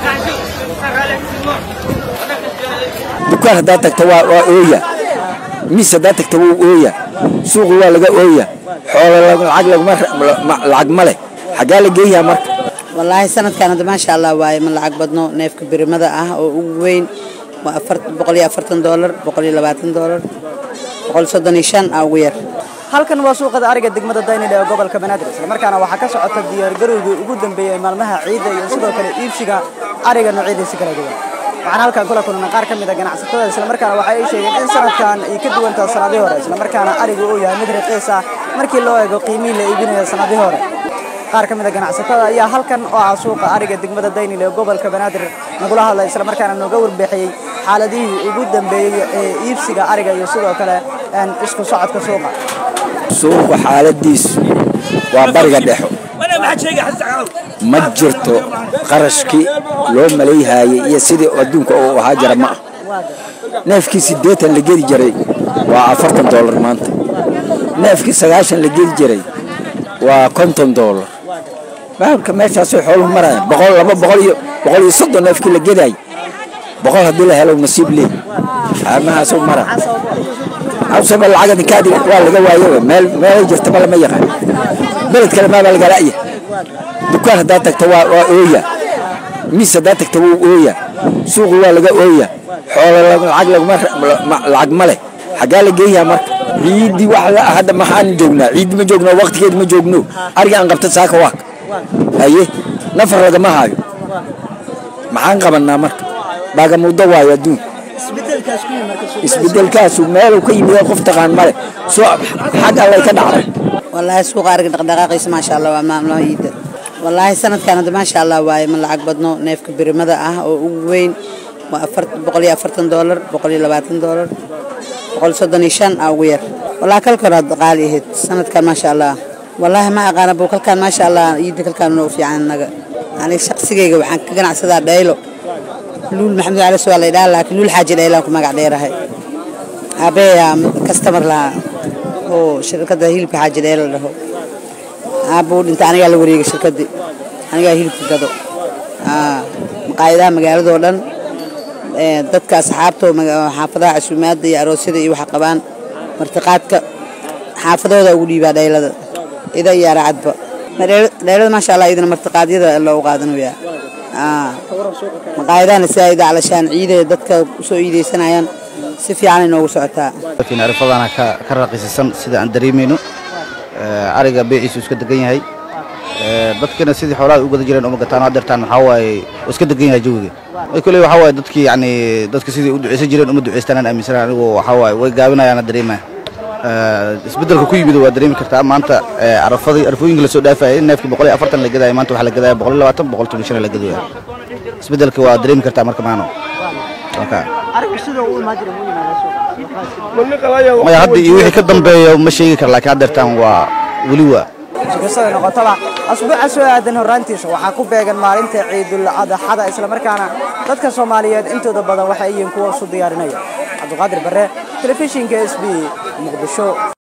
dukaan haddaad tagto waa waa ooya miis haddaad tagto wuu ooya suuqu waa laga ooya xoolo lacag laguma lacag ma leh xaggaa la geeyaa marka wallaahi sanadkan hadda maasha allah waaye ma lacag badno neefka birimada ah oo ugu weyn waa boqol iyo afartan doolar boqol iyo labaatan doolar boqol soddon iyo shan aa ugu yar halkan waa suuqada ariga degmada daynile ee gobolka banaadir islamarkaana waxaa ka socota diyaargarowgii ugu dambeeyey maalmaha ciidda iyo sidoo kale iibsiga ariga noocyadiisa kala duwan waxaan halkan kula kulana qaar ka mid a ganacsatada islamarkaana waxa ay sheegeen in sanadkan ay ka duwantaa sanadihii hore islamarkaana arigu uu yahay mid raqiis ah markii loo eego qiimihii la iibinayo sanadihii hore qaar ka mid a ganacsatada ayaa halkan oo ah suuqa ariga degmada daynile ee gobolka banaadir nagula hadlay islamarkaana nooga warbixiyey xaaladihii ugu dambeeyey ee iibsiga ariga iyo sidoo kale isku socodka suuqa suuqa xaaladiisu waa bariga dhexo ma jirto qarashkii loo malayhaayey iyo sidii adduunka uu ahaa jira ma ah neefkii siddeetan la geli jiray waa afartan doolar maanta neefkii sagaashan la geli jiray waa konton doolar baabka meeshaasoo xooluhu maraya boqol laba boqol iyo boqol iyo soddon neefkii la gedaay boqol haddii la helo nasiib leey amahaasuu mara awsaba lacag ninkaadi waa laga waayo meel meelay jirtaba lama yaqaan beled kale maabaa laga la'ya dukaan haddaad tagto waa waa ooya miis haddaad tagto wuu ooya suuqu waa laga ooya xoolo lacag laguma lacag ma leh xaggaa la geeyaa marka ciiddii wax la hadda maxaan joognaa ciiddi ma joogno waqtigeed ma joogno ariga aan qabta saaka waak haye nafar lagama haayo maxaan qabannaa marka baagamuddo waayo adduunka isbedelkaasu meeluu ka yimid qof taqaan male soo xag allay ka dhacday wallaahi suuqa ariga dhaqdhaqaaqiisa maasha allah waa maamulaha iidda wallaahi sanadkan hadda maasha allah waaye ma lacag badno neefka birimada ah oo ugu weyn waa boqol iyo afartan doolar boqol iyo labaatan doolar boqol soddon iyo shan aa ugu yar wallaahi kalka hore hadda qaali ahayd sanadkan maasha allah wallaahi ma aqaana buu kalkaan maasha allah iidda kalkaan noo fiican naga aniga shaqsigayga waxaan ka ganacsadaa dhaylo luul maxamed cali waa la idhaha laakiin luul xaaji dhaylaan ku magac dheerahay aabeeyaa kastamar lahaa oo shirkadda hilibka xaaji dhayla dhaho aabuu dhintay anigaa la wareegay shirkaddii anigaa hilibka gado maqaayadaha magaaladoo dhan dadka asxaabta xaafadaha casuumaadda iyo aroosyada iyo waxa qabaan martiqaadka xaafadooda ugu dhiibaa dhaylada ida iyo aracadba dhaylada maasha allah idina martiqaadyada loogu qaadanayaa maqaayadahana sidaa calashaan ciidee dadka usoo iideysanayaan si fiicanay noogu socotaa arifadana ka raqiisisan sida aan dareemayno ariga beeciisu iska degan yahay dadkina sidii xoolaha u gada jireen uma gataan hadeertaan waxaa waaye iska degan yahay jawiga kule waxaa waaye dadkii yani dadka sidii u duceysan jireen uma duceystanaan aaminsanaa anigu waxaa waaye way gaabinayaana dareemaya isbedelka ku yimid waa dareemi kartaa maanta arafadii arafooyinka lasoo dhaafayay neefkii boqol iyo afartan la gadaya maanta waxaa la gadaya boqol iyo labaatan boqol toban shan la gadaya isbedelka waa dareemi kartaa marka maano maya hadda iyo wixii ka dambeeya ma sheegi kara laakiin haddeertaan waa weli waa sikastada noqotaba asbuuca soo aadan horraantiisa waxaa ku beegan maalinta ciidul adaxada islamarkaana dadka soomaaliyeed intooda badan waxay yihiin kuwa isu diyaarinaya cabdiqaadir barre telefishinka s b muqdisho